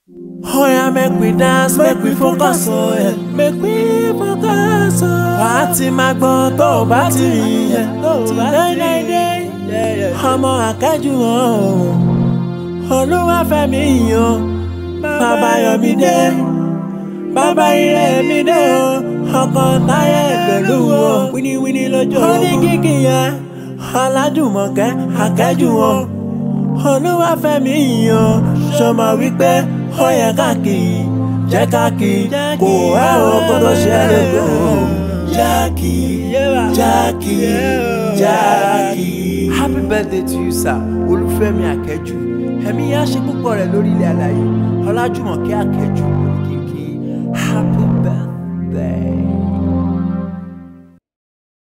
Oh yeah, make we dance, make we focus on it. Make we focus on. Wà á ti máa gbọ́ tó o bá ti rí yẹn. Dédédé. Ọmọ akẹ́jù hàn o. Olúwàfẹ́mi yan. Bàbá Yọ̀mídé. Bàbá ire mi dé o. Ọkọ̀ táyé pẹ̀lú o. Wíníwíní lójó. Ó ní kíkì yẹn. Ọlájùmọ̀kẹ́ akẹ́jù hàn. Olúwàfẹ́mi yan. Ṣọmọ wípé ó yẹ káàkiri jẹ́ káàkiri kò ẹ́ o kó tó ṣe é lè lò ó. Jákì Jákì Jákì. happy birthday to you sir olúfẹ́mi akẹ́jù ẹ̀mí yá ṣe púpọ̀ rẹ̀ lórí ilẹ̀ alàyè ọlájúmọ̀kẹ́ akẹ́jù oníkìkì happy birthday.